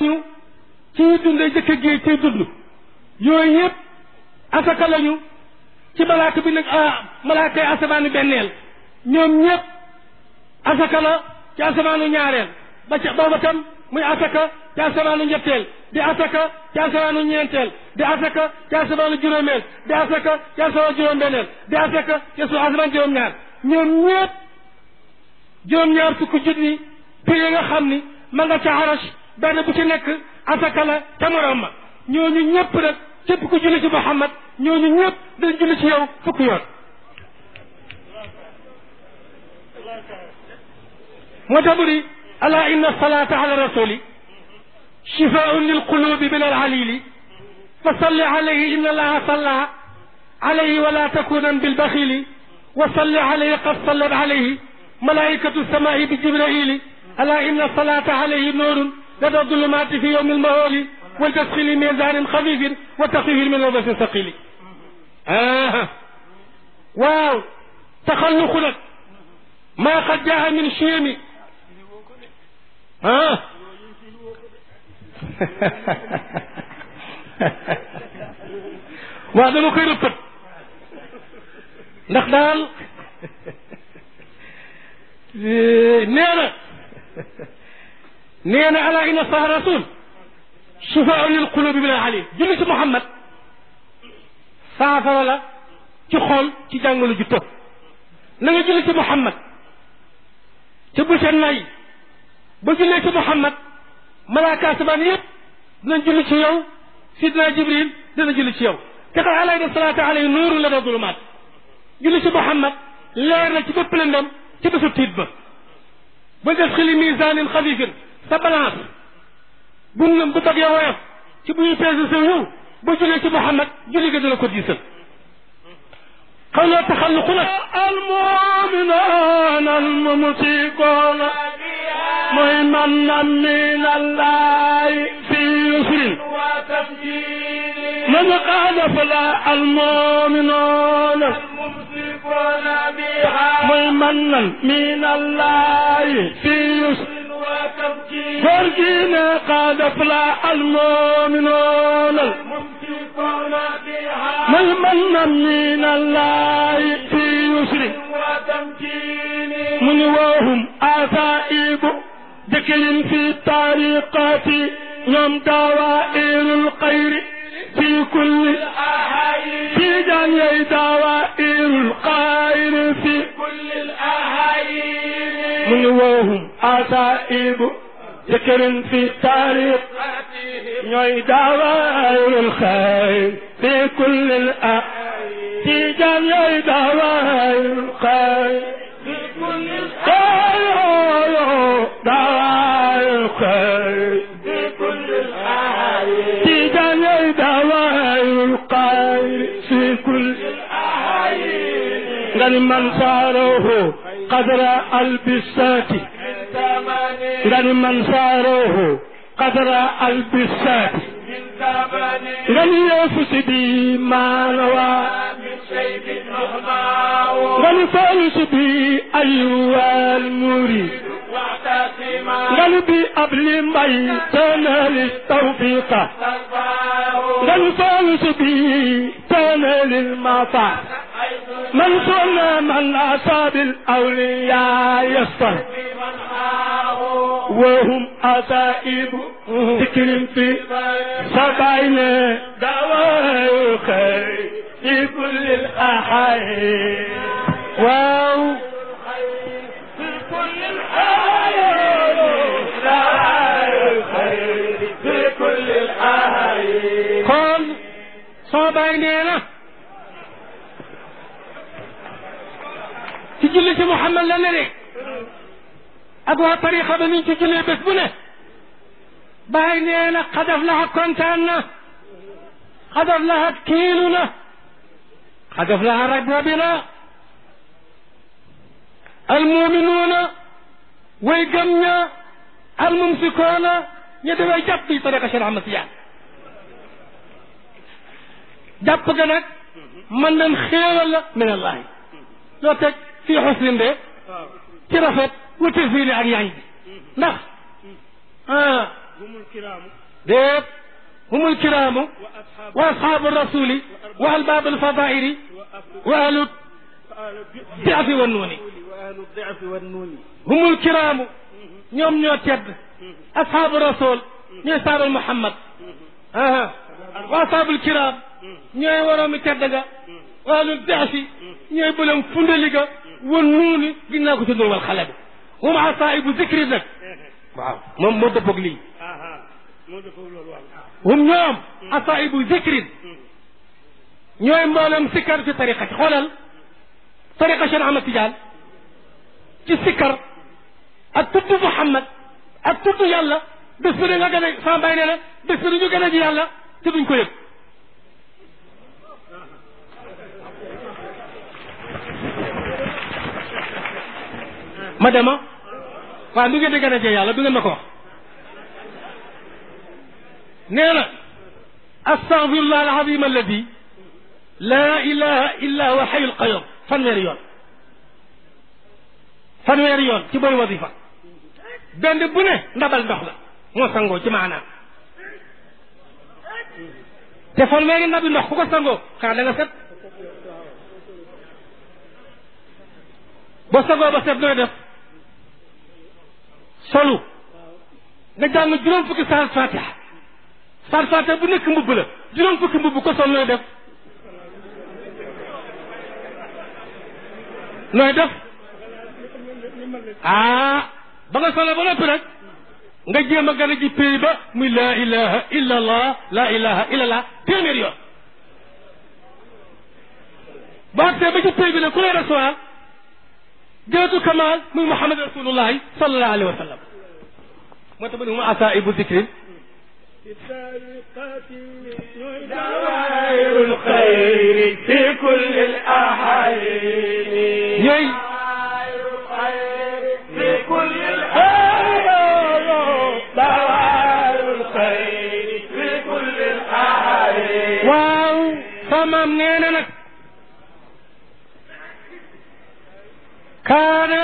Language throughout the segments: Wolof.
ñu ci dundee jëkk géej ciy dund yooyu yëpp asaka lañu ci malaaka bi nag malaaka yi asamaanu benneel ñoom ñëpp asaka la ci asamaanu ñaareel ba ca booba tam muy asaka ci asamaanu ñetteel di asaka ci asamaanu ñeenteel di asaka ci asamaanu juróomeel di asaka ci asamaanu juróom-benneel di asaka ci asamaanu juróom-ñaar ñoom ñëpp juróom-ñaar fukki junni prix nga xam ni ma nga ca arash benn bu ci nekk asaka la ca morom ma ñooñu ñëpp nag képp ku julli ci Muhammad ñooñu ñëpp dañ julli ci yow fukki yoon moo tax mu di ala inna salata ala rasuli shifaun lilqulubi min alalili fa salli alayhi inna allaha salla alayhi wala takunan bilbaxili wa salli alayhi qad sallat alayhi malaikatu samai bi jibraili ala inna salata alayhi nuurun lada zulumati fi yowmi almaholi والتسخيل ميزان خفيف وتخفيف من لبس ثقيل آه. واو تخلق لك ما قد جاء من شيم آه. waaw dama koy rëppat ndax daal nee na nee na ala inna saha rasul shifaa lil qulubi min al alim julli ci Muhammad saafara la ci xol ci jàngalu ju tëb na nga julli ci Muhammad ca bu ca nay ba jullee ci Muhammad malaaka asamaan yëpp dinañ julli ci yow sidna Jibril dina julli ci yow te xam alayhi salaatu alayhi nuuru la da zulumaat julli ci Muhammad leer na ci bépp lëndam ci bésu tiit ba ba def xili misaanin xafifin sa balance bu bu bëggee woyof ci bu ñuy peese sa yow ba jullee ci Muhammad julli ga dina ko diisal xaw loo taxalluqu nag المؤمنون الممسكون mooy man na min الله في يسر من قال فلا المؤمنون الممسكون بها mooy man na min الله في يسر وتمكين فرجينا قد فلا المؤمنون الممسكون بها mooy man na min الله في يسر وتمكين من وهم أسائب ذكر في الطريقات يوم دوائر الخير في كل الأهالي في جميع دوائر الخير في كل الأهالي من وهم أسائب ذكر في الطريق ñooy dawaayul xayr fi kulli al ah ci jam ñooy dawaayul xayr في كل dawaayul dawaayul xayr في كل الأهالي ci jam ñooy dawaayul xayr fi kulli الأهالي nga ni man saarahu qadra albisati من ثمن nga ni man saarahu qadra albisati من ثمن nga ni yeefu si bi maanawa من شيء مهماء nga ni falu si bi ayuwal murid واعتصما nga ni bi abli mbay tanali tawfiqa ترفعه nga ni falu si bi tanali mafa من صلى من أصاب الأولياء يسر بمن معه وهم أسائب ذكر في سبعين دواء خير في كل الأحيان واو في كل الأهالي دواء الخير في كل الأهالي kon soo bàyyi nee na ci julli ci Muhammad la ne de ak waa tariqa ba niñ ci jullee bés bu ne bàyyi nee na xadaf laxa kontaan na xadaf laxa kiilu na xadaf laxa ragba na almuminuuna way gëm ña almumsikoona ña dafay jàpp bi tariqa Cheikh Ahmad Tijaan jàpp ga nag man nañ xéewal la min allahi loo teg fii xusnin de ci rafet wute fii ak yaañ bi ndax ah humul kiraamu déet humul kiraamu wa ashaabu wa ashaabu rasuli wa albaab alfadaili wa ahlu wa ahlu ahlu bi diafi wa nuuni wa ahlu diafi wa nuuni humul kiraamu ñoom ñoo tedd ashaabu rasul ñooy saabal muhammad aha wa ashaabul kiraam ñooy waroomi tedd ga wa ahlu diafi ñooy bëlam fundali ga wa nuuni ginnaaw ko ci nuur wal xale bi hum asaa'ibu zikri nag waaw moom moo dëppoog lii aha moo defoo loolu waaw hum ñoom asaa'ibu zikrin ñooy mboolem sikkar ci tariqa ci xoolal tariqa Cheikh Ahmad Tidiane ci sikkar ak tudd Muhammad ak tudd yàlla bés bi nga gën a sama bay nee na bés bi ñu gën a ji yàlla te duñ ko yëg ma dema waaw du ngeen di gën a jee yàlla du ngeen ma ko wax nee na astaghfirullah alazim alladi laa ilaha illa huwa xayul qayum fanweeri yoon fanweeri yoon ci booy wasifa benn bu ne ndabal ndox la moo sangoo ci maanaam te fanweeri ndabi ndox ku ko sangoo xanaa da nga set ba sangoo ba set nooy def solu nga jàng juróom fukki saar fatiha saar fatiha bu nekk mbubb la juróom fukki mbubb ko sol nooy def nooy def ah ba nga solo ba noppi rek nga jéem a gën a ji pays ba muy laa ilaha illa allah laa ilaha illa allah téeméer yoon ba agsee ba ci pays bi ne ku lay recevoir jëatu kamal muy muhammad rasulullahi sallallahu alayhi wa sallam moo tax ma ne mu asaibu zikrin دوائر الخير في كل الأحايين ñooy دوائر الخير في كل الأحايين دوائر الخير في كل الأحايين waaw samaam nee na nag kaana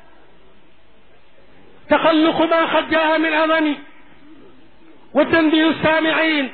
taxalluqu ma qad jaa min adami wa tanbihu saamiin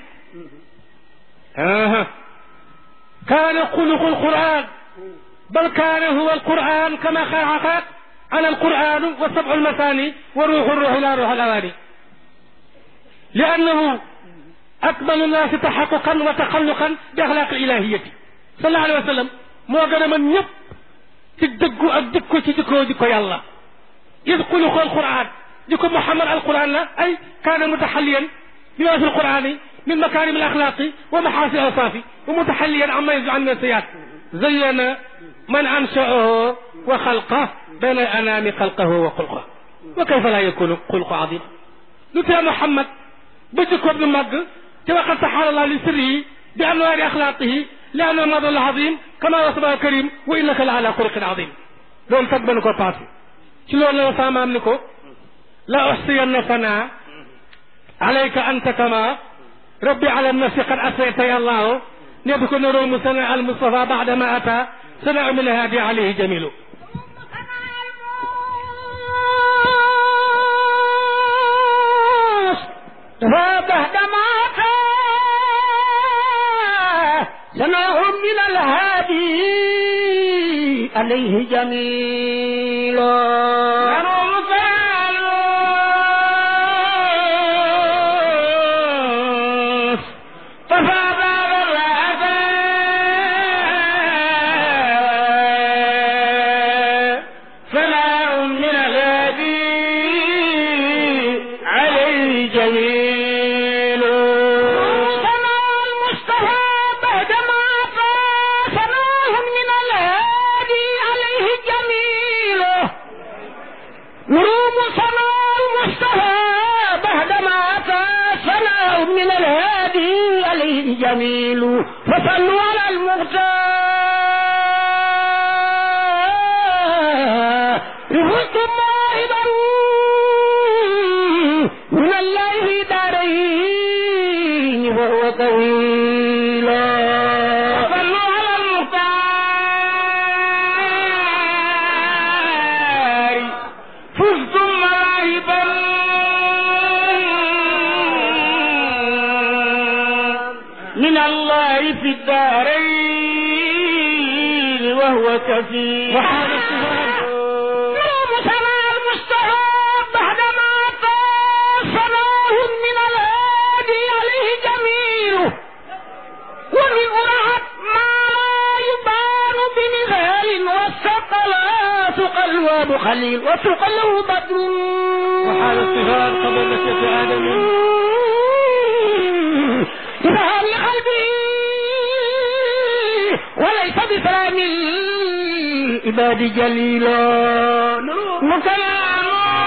aha kaana xuluqu alquran bal kaana huwa alquran kama xaaxaat ana alquran wa sabcu almasani wa ruuxu ruux ila ruux alawaani liannahu akmalu naasi taxaquqan wa taxalluqan bi axlaaqi ilahiyati sallallahu alayhi wa sallam moo gën a mën ñëpp ci dëggu ak jikko ci jikko jikko yàlla id xuluqu alquran jikko Muhammad alquran la ay kaana mutaxalliyan bima fi alqurani min makarim alaxlaaqi wa maxaasin awsaafi wa mutaxalliyan amma yajzu an min siyaat zayyana man anshaahu wa xalqa bayna anaami xalqahu wa xulqa wa kayfa laa yakunu xulqu azima lu tee Muhammad ba jikkoom lu màgg te waxal taxaala allah li sirrihi bi anwaari axlaaqihi li annahu madal azim kama wasaba karim wa innaka la ala xuluqin azim loolu tag ba nu ko passé ci loolu la saamaam ni ko la uxsiyanna sanaa alayka anta kama rabbi ala nafsi qad asayta ya allahu نبكو نروم سنة المصطفى بعدما أتى سنة من هادي عليه جميل فبعدما أتى سنة من الهادي عليه جميل نروم فالوس ففاضل الأذى فلا من الهادي عليه جميل سنا المصطفى بعدما فسناهم من الهادي عليه جميل نروم سنا المصطفى بعدما فسناهم من الهادي عليه جميل فصلوا على المختار رفقكم واحدا من الله في دارين وهو طويل صلوا على المختار فزتم مواهبا من الله في الدارين وهو كفيل وحال الصفات يوم سمع المستهاب بعدما صناه من الهادي عليه جميله ومن أرعت ما لا يبان بمثال والثقلات قلواب خليل وثقله بدر وحال الصفات قبل نشأة آدم بظهر قلبه وليس بسلام العباد جليلا وكلام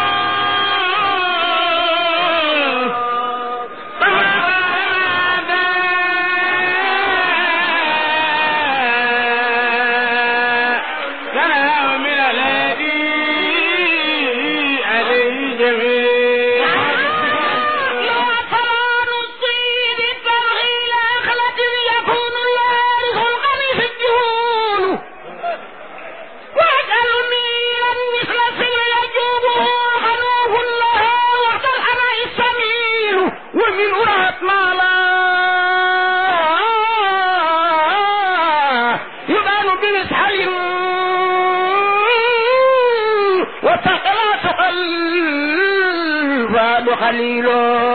كلام من الذي عليه جميل لو طمان الطيب الترغيل أخلة يكون الوارث القميص الجهول واجعل ميلا مثل سر يجوبه خلوه لها وقت الحماء السميل ومن أرهت ما لا يبان بمسحل وثقلات قلب خليل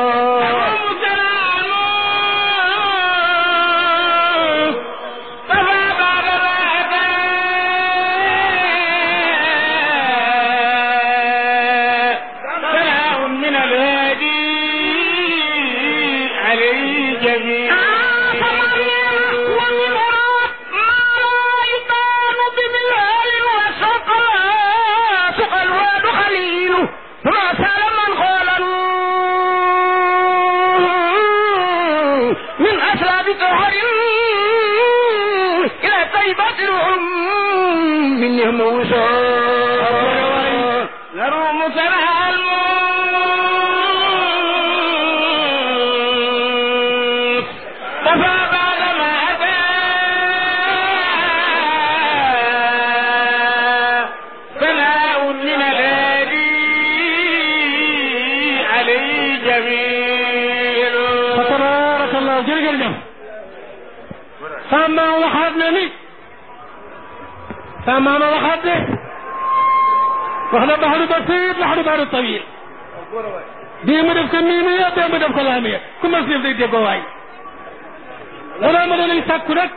فما بعد سلام من الهادي عليه جميع ومن وراء ما لا يبان بمثال وسقى سقى الواد خليل فما سال من قال من أسلاب طهر إلى طيبة الأم من موسى نروم سرها الموت كفى بعد ما أتى ثناء من الهادي عليه جميل فتبارك الله jërëjëf sama waxaat na ni sama maama waxaat de wax na baxaru basit laxaru baxaru tawil bii mu def ko miimiya bee mu def ko laamiya ku mas def day déggoo waay wala ma danañ sàkku rek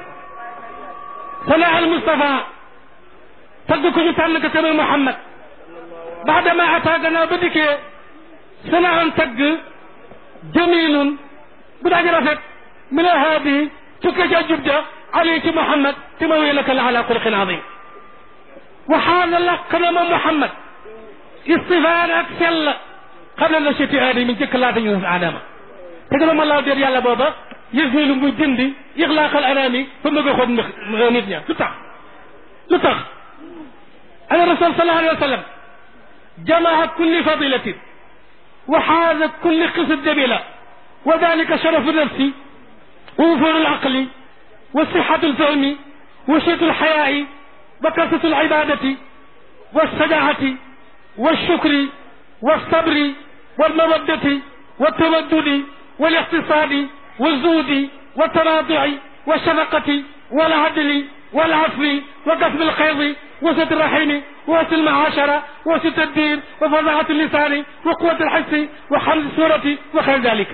sana al Mustafa tagg ko ñu tànn ko tamit Muhammad baadama ataa gannaaw ba dikkee sana an tagg jamilun bu daaji rafet min alhaadi tukkee ca jub ja ali ci Muhammad te ma wéy laka la ala xulqin adim waxaana laq na ma Muhammad istifaan ak sell xam ne la cheti aadami jëkk laata ñu def aadama te gën a ma laaw déet yàlla booba yës ni lu muy dindi ixlaaqal anaami ba bëgg a xool nit ña lu tax lu tax ana rasul sallallahu alayhi wa sallam jamaa kulli fadilatin wa xaaza kulli qisat jamila wa dalika sharafu nafsi wa wufuru alaqli wa sixatu alfahmi wa shitu alxayaai wa kasatu alibadati والسجاعة والشكر والصبر والمودة والتودد والاقتصاد والزود والتواضع والشفقة والعدل والعفو وكسب الخير وسط الرحم وسط المعاشرة وسط الدين وفظاعة اللسان وقوة الحس وحمد السورة وخير ذلك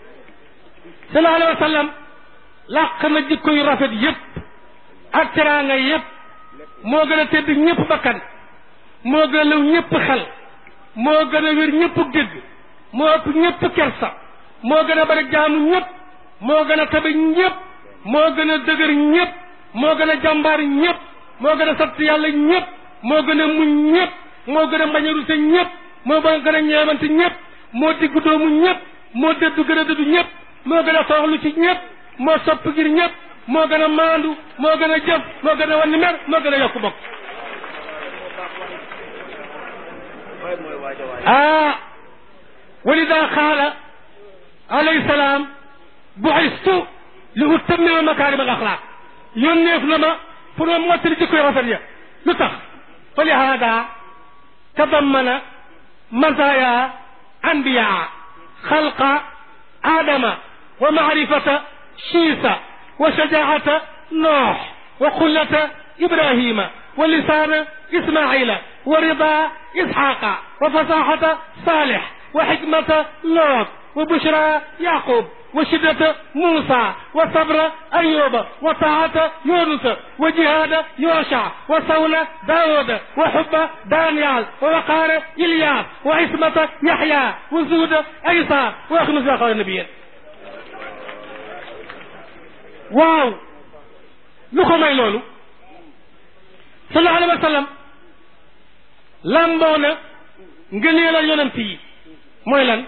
صلى الله عليه وسلم làq na jikko yu rafet yépp ak teraanga yépp moo gën a tedd ñépp bakkan moo gën a law ñépp xel moo gën a wér ñépp dégg moo ëpp ñépp kersa moo gën a bari jaamu ñépp moo gën a tabe ñépp moo gën a dëgër ñépp moo gën a jàmbaar ñépp moo gën a sant yàlla ñépp moo gën a muñ ñépp moo gën a mbañ a ruse ñépp moo gën a ñeewante ñépp moo diggu doomu ñépp moo dëddu gën a dëddu ñépp moo gën a toroxlu ci ñépp moo sopp ngir ñépp moo gën a maandu moo gën a jëf moo gën a wanni mer moo gën a yokk bokk ah walida qaala alayhi salaam bu'istu li utammima makarim al axlaq yónneef na ma pour ma mottali jikko yu rafet ya lu tax fa li haada tadammana mazaya anbiya xalqa adama wa maarifata shiisa wa shajaata noox wa xullata ibrahima wa lisaana ismaila wa rida isxaqa wa fasaxata saalix wa xikmata loot wa bushra yaqub wa shiddata muusa wa sabra ayuba wa taata yunusa wa jihaada yosha wa sawna daawuda wa xubba daniel wa waqaara ilyas wa ismata yaxya wa zuuda aysa wa axmisa xawa nabiyen waaw lu ko may loolu sallallahu alayhi wa sallam lamboo na ngëneelal yonent yi mooy lan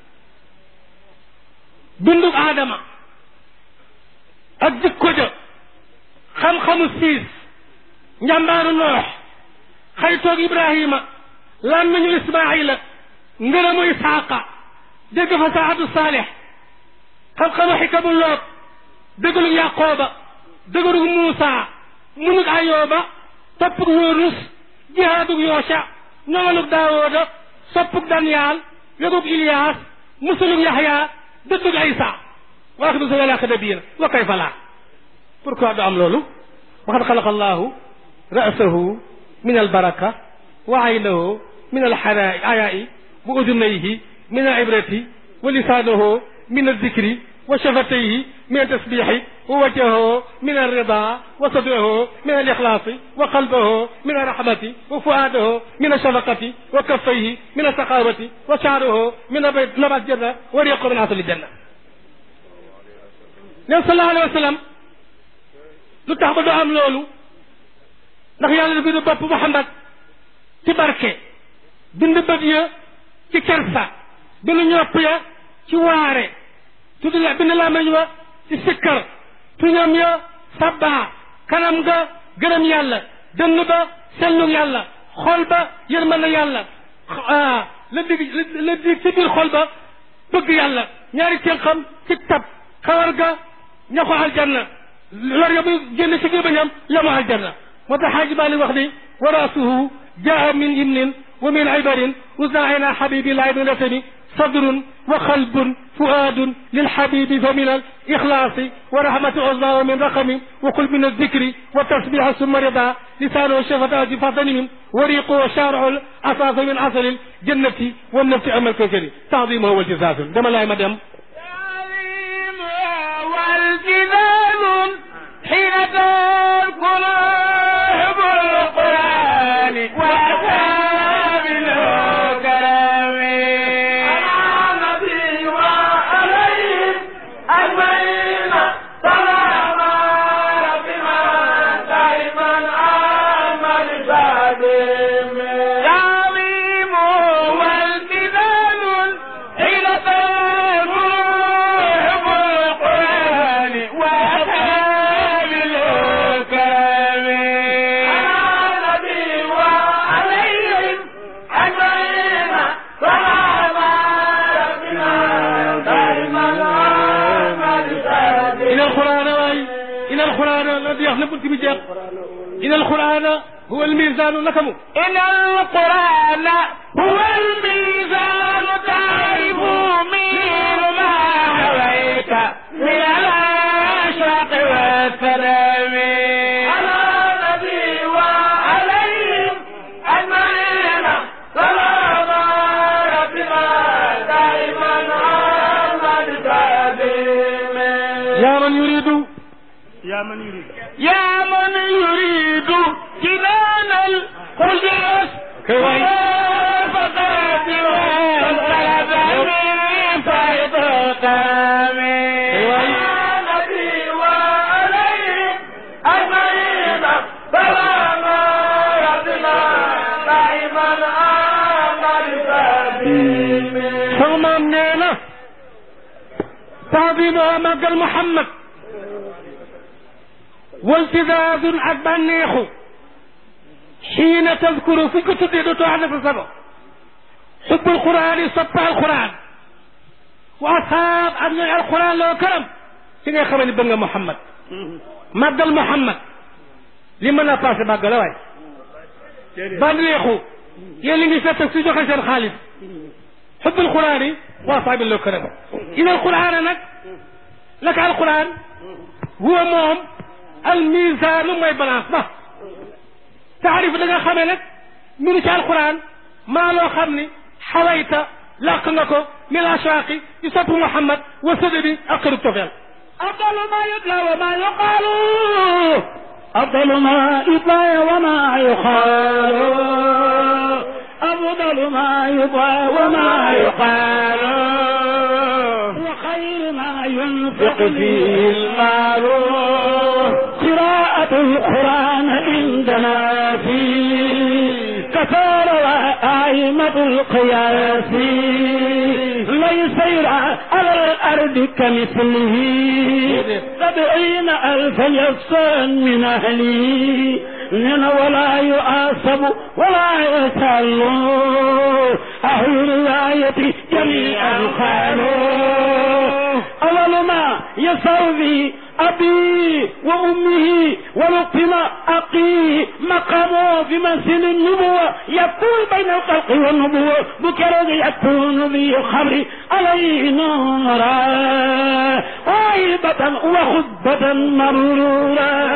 bindug aadama ak jikko ja xam-xamu siis njàmbaaru noox xaytoog ibrahima làmmiñu ismaila ngërëmu isaaqa dégg fa saatu saalix xam-xamu xikamu loot dëggalug yaqooba dëggalug muusa munug ayooba toppug yunus jihaadug yoosha ñoŋalug daawooda soppug daniyaal wegug iliyaas musulug yaxya dëddug aysa wa axdu sa wala xadabiina wa kayfa laa pourquoi du am loolu waxad xalaqa allahu ra'sahu min albaraka wa aynahu min alxayaai wa udunayhi min alibrati wa lisaanahu min aldikri wa shafatayhi min altasbixi wa wajhahu min alrida wa sadrahu min alixlaasi wa qalbahu min alrahmati wa fuaadahu min alshafaqati wa kaffayhi min alsaqawati wa shaaruhu min nabat janna wa riqu min asali janna nen sallallahu alayhi wa sallam lu tax ba du am loolu ndax yàlla dafa bind bopp Muhammad ci barke bind bët ya ci kersa bind ñopp ya ci waare tudd la bind làmmiñ wa ci sikkar tuñam ya sabbaa kanam ga gërëm yàlla dënn ba sellug yàlla xol ba yërmande yàlla la dig la dig ci biir xol ba bëgg yàlla ñaari tenxam ci tab xawar ga ña ko aljanna lor ya muy génn ci gémmiñam ya mu aljanna moo tax xaaji Maalik wax ni wa raasuhu jaa min imnin wa min ibarin usnaina habibillahi min rasami sadrun wa qalbun fuaadun lilhabibi fa min alixlaasi wa rahmati uzma wa min raqami wa qul min aldikri wa tasbiha summa rida lisanu shafataji fatanimim wa riqu wa sharu asasa min asali ljannati wa nafsi amal kokari taadimuhu waltisaasun dama laay ma dem والجبال حين تذكر حب القرآن وأتى بالكرم على نبي وعليهم أجمعين سلام ربنا دائما عمل سادم تعظيم والجبال حين تذكر حب القرآن وأتى بالكرم على نبي وعليهم أجمعين سلام ربنا دائما عمل سادم إن القرآن واي إن القرآن الذي يخلق في جاق إن القرآن هو الميزان لكم إن القرآن هو الميزان تعرف منه ما حويت من الأشواق والسلام على النبي وعليهم أجمعين سلام ربنا دائما عمد سلام يا من يريد yaa man yurid يا من يريد جنان القدس كوي. فقد وانقلب من فيض كرمه كوي. يا نبي وعليهم أجمعين سلام ربنا دائما آمن سبيل sama maam nee na taadimuha màggal Muhammad waltidaadun ak bànneexu xiina tazkuru fuñ ko tuddee dootoo ànd sa sago xubbul quraan yi soppa alquran wa asaab ak ñooy alquran loo karam ci ngay xamee ni bëgg nga Muhammad màggal Muhammad li mën a passé màggal la waay bànneexu yéen li ngi fett su joxe seen xaalis xubbul quraan yi wa asaabi loo karam ina alquran nag laka alquran huwa moom al misaanu mooy balance ba taarif da nga xamee nag minu ci alquran maa loo xam ni xawayta làq nga ko min ashaqi ci sopp Muhammad wa sadadi ak xërub tofeel أفضل ما يتلى وما يقال أفضل ما يتلى وما يقال أفضل ما يتلى وما يقال وخير ما ينفق فيه المال قراءة القرآن عندنا فيه كثار وآئمة القياس ليس يرى على الأرض كمثله سبعين ألف يفسا من أهله من ولا يؤاسب ولا يسأل أهل الرواية جميعا قالوا أول ما يسوي أبي وأمه ولقم أقي مقامه في منزل النبوة يكون بين الخلق والنبوة بكرة يكون ذي الخمر عليه نورا وعيبة وخطبة مرورا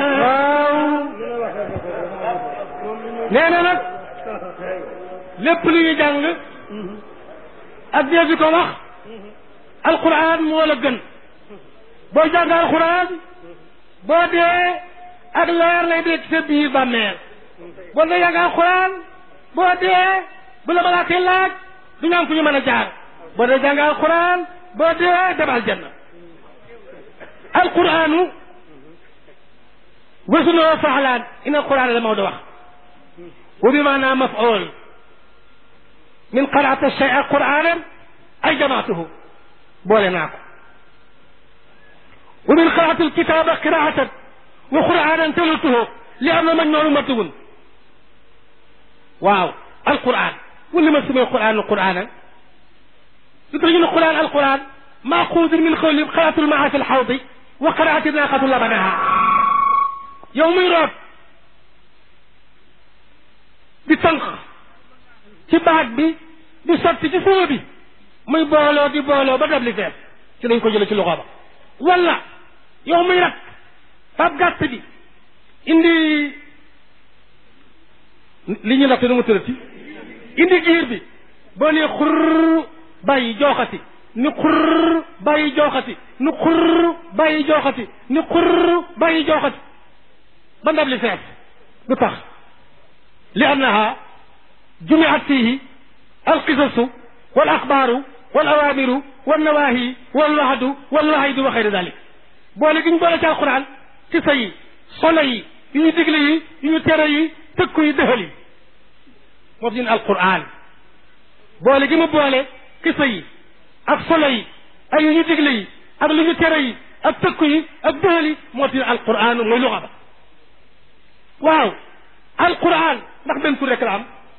nee na nag lépp lu ñu jàng ak dee bi ko wax alquran moo la gën boo jàng alquran boo dee ak leer lay dee ci sa biir bàmmeel boo dee jàng alquran boo dee bu la malaatee laaj du ñu am fu ñu mën a jaar boo dee jàng alquran boo dee dem aljanna alquranu wasunoo faxlaan in alquran la Maodo wax wa bi maanaa maf'ul min qaraata shay'a qur'aanan ay jamaatuhu boole naa ko wa min qaraata alkitaaba qiraatan wa qur'aanan talatuhu li am na majmuu'un matbuun waaw alquran wala ma sumee qur'aan qur'aanan lu tax ñu ne qur'aan alquran maaxuudun min qawli qiraatul maa fi alxawdi wa qiraati naaqatu labanaha yow muy root di tànq ci baag bi di sotti ci suuma bi muy booloo di booloo ba dab li fees ci lañ ko jële ci loxo ba wala yow muy rat fab gàtt bi indi li ñu natt nu mu tërati indi giir bi boo nee xurr bàyyi jooxati ni xurr bàyyi jooxati ni xurr bàyyi jooxati ni xurr bàyyi jooxati ba ndab li fees du tax li annaha jumiat fihi alqisasu wal axbaaru wal awaamiru wal nawaahi wal wahdu wal wahyidu wa xayri dalik boole gi ñu boole ci alquran xisa yi solo yi yu ñu digle yi yu ñu tere yi tëkku yi dëxal yi moo tax ñu ne alquran boole gi mu boole xisa yi ak solo yi ak yu ñu digle yi ak lu ñu tere yi ak tëkku yi ak dëxal yi moo tax ñu ne alquran mooy luxa ba waaw alquran ndax benn tur rek la am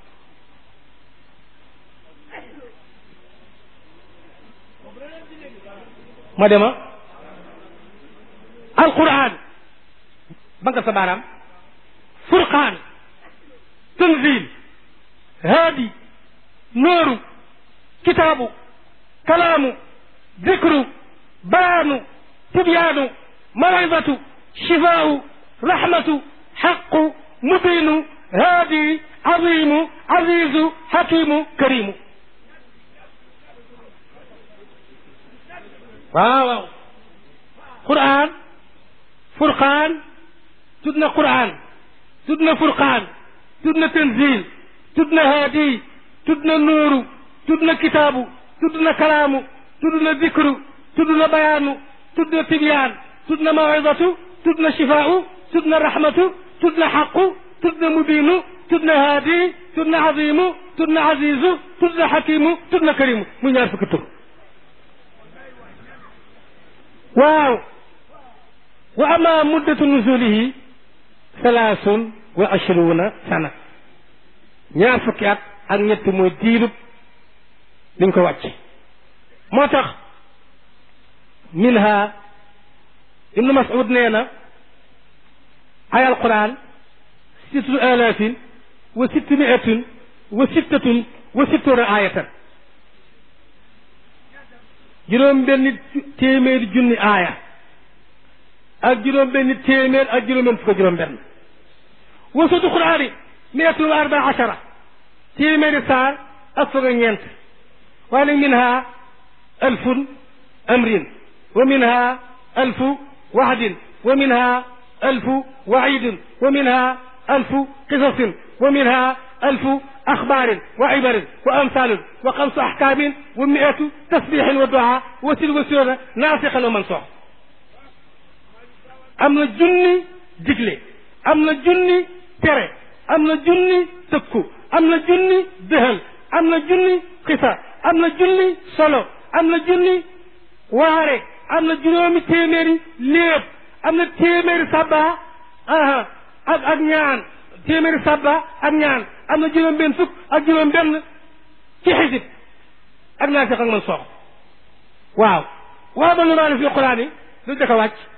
ma dema alquran ba nga sa baaraam furqaan tanzil haadi nooru kitaabu kalaamu dikru bayaanu tibyaanu mawidatu shifaau rahmatu xaqu mubinu haadi azimu azizu hakimu karimu waaw waaw qur'an furqaan tudd na qur'an tudd na furqaan tudd na tanzil tudd na haadi tudd na nuuru tudd na kitaabu tudd na kalaamu tudd na dikru tudd na bayaanu tudd na tibyaan tudd na mawidatu tudd na shifaau tudd na rahmatu tudd na xaqu tudd na mubiinu tudd na haadi tudd na azimu tudd na azizu tudd na xakimu tudd na karimu muy ñaar fukki tur waaw wa ama muddatu nuzulihi salaasun wa ashruuna sana ñaar fukki at ak ñett mooy diirub liñ ko wàcc moo tax minha ibnu mas'ud nee na ay alquran sittu alaafin wa sitti miatin wa sittatun wa sittuna ayatan juróom benn téeméeri junni aaya ak juróom benn téeméer ak juróom benn fukk ak juróom benn wasatu quraani miatun wa arba achara téeméeri saar ak fukk ak ñeent waaye nag minha alfun amrin wa minha alfu wahdin wa minha alfu waidin wa minha alfu qisasin wa minha alfu أخبار وعبر وأمثال وخمس أحكام ومئة تسبيح ودعاء وسل وسيرة ناسخا ومنسوخ أمنا جني دجلي أمنا جني تري أمنا جني تكو أمنا جني دهل أمنا جني قصة أمنا جني solo أمنا جني waare am na juróomi téeméeri léeb am na téeméeri sabba aha ak ak ñaan téeméeri sabba ak ñaan am na juróom benn fukk ak juróom benn ci xisib ak naa seq ak man soox waaw waaw ba lu maa ne fi quraan yi lu jëkk a wàcc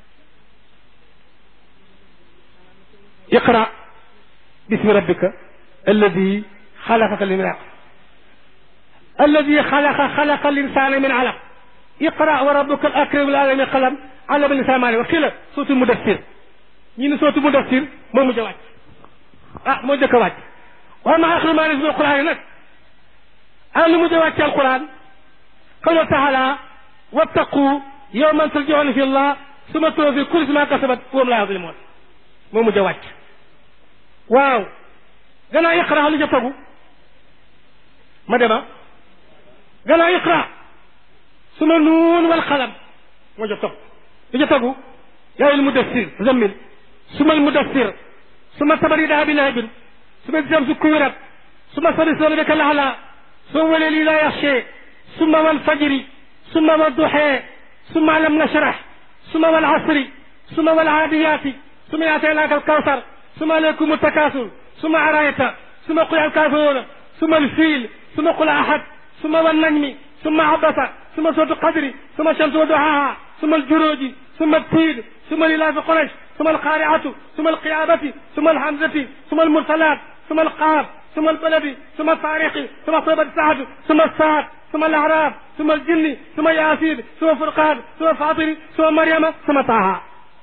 iqra bismi rabbika alladi xalaqaka min alaq alladi xalaqa xalaqa linsana min alaq iqra wa rabbuka al akram alami qalam allama linsana maa wax kii la sootu mudassir ñi ne sootu mudassir moo mujj a wàcc ah moo jëkk a wàcc waaye ma axiru maa nisbi alquran yi nag an lu mujj a wàcc alquran qawla taala wattaqu yawman turjauna fi llah suma tuwaffi kullu ma kasabat wa hum la yadlimun moo mujj a wàcc waaw gannaaw iqra lu ca tegu ma dema gannaaw iqra suma nuun wal qalam moo ca topp lu ca tegu yaa ayyuhal mudassir zammil suma al mudassir suma tabarida bi lahabin suma jamsu kuwirat suma sabisona bika lahla suma waleli la yaxshe suma wal fajri suma wal duxe suma lam nashrah suma wal asri suma wal aadiyati suma yaataynaaka al kawsar suma alaykum takasur suma arayta suma qul al kafiruna suma al fiil suma qul ahad suma wal najmi suma abasa suma sootu qadri suma shamsu wa duhaha suma al juruji suma التين ثم لإلاف قريش ثم القارعة ثم القيامة ثم الحمزة ثم المرسلات ثم القاف ثم البلد ثم الطارق ثم طيبة السعد ثم السعد ثم الأعراف ثم الجن ثم ياسين ثم فرقان ثم فاطر ثم مريم ثم طه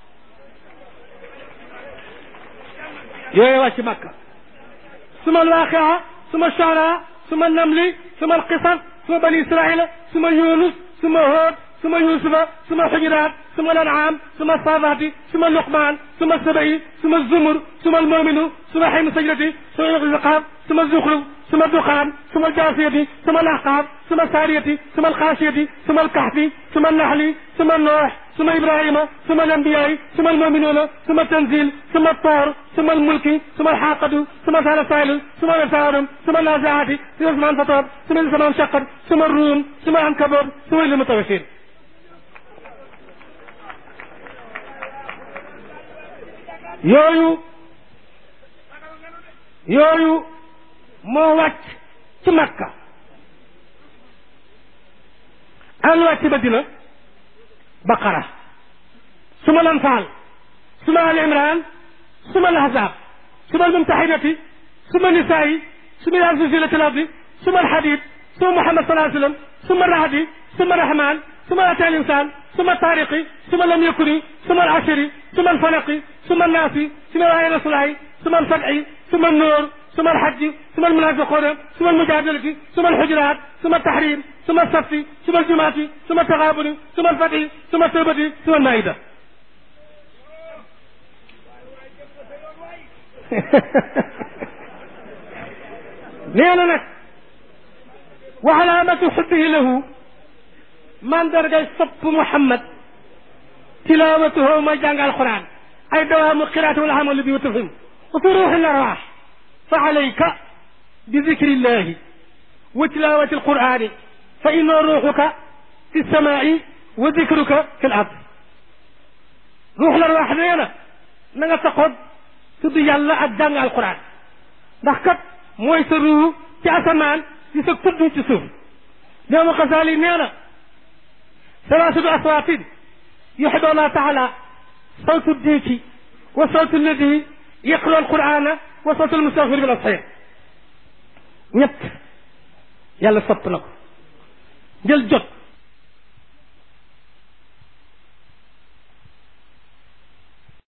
يا واشي مكة ثم الواقعة ثم الشعراء ثم النمل ثم القصص ثم بني إسرائيل ثم يونس ثم هود ثم يوسف ثم الحجرات ثم الأنعام ثم الصافات ثم اللقمان ثم السبعي ثم الزمر ثم المؤمن ثم حين سجرتي ثم الرقاب ثم الزخرف ثم الدخان ثم الجاثية ثم الأحقاب ثم السارية ثم الخاشية ثم الكهف ثم النحل ثم النوح ثم إبراهيم ثم الأنبياء ثم المؤمنون ثم التنزيل ثم الطور ثم الملك ثم الحاقة ثم سال سائل ثم الفارم ثم النازعات ثم زمان فطر ثم زمان شقر ثم الروم ثم العنكبوت ثم المتوشين yooyu yooyu moo wàcc ci makka an wàcc madina baqara suma lanfaal suma al imran suma al ahzab suma al mumtahinati suma nisaayi suma al zulzilati al ardi suma al hadid suma muhammad sallallahu alayhi wa sallam suma rahdi suma rahman suma ata al insan suma tariqi suma lam yakuni suma al ashri suma al falaqi ثم الناس ثم الآية الصلاة ثم الفتح ثم النور ثم الحج ثم المنافقون ثم المجادلة ثم الحجرات ثم التحريم ثم الصف ثم الجماعة ثم التغابن ثم الفتح ثم التوبة ثم المائدة نينا نك وعلامة حبه له من درجة صب محمد تلاوته ما جانغ القرآن أي دوام القراءة والعمل به وتفهم وفي روح الأرواح فعليك بذكر الله وتلاوة القرآن فإن روحك في السماء وذكرك في الأرض روح الأرواح نينا نغا تقود tudd yàlla ak jàng alquran ndax kat mooy sa ruu ci asamaan ci sa tudd ci suuf doomu xasaali nee na salaasatu aswaatin yuxibu allah taala صوت الديك وصوت الذي يقرأ القرآن وصوت المستغفر بالأصحيح ñett yàlla sopp na ko jël jot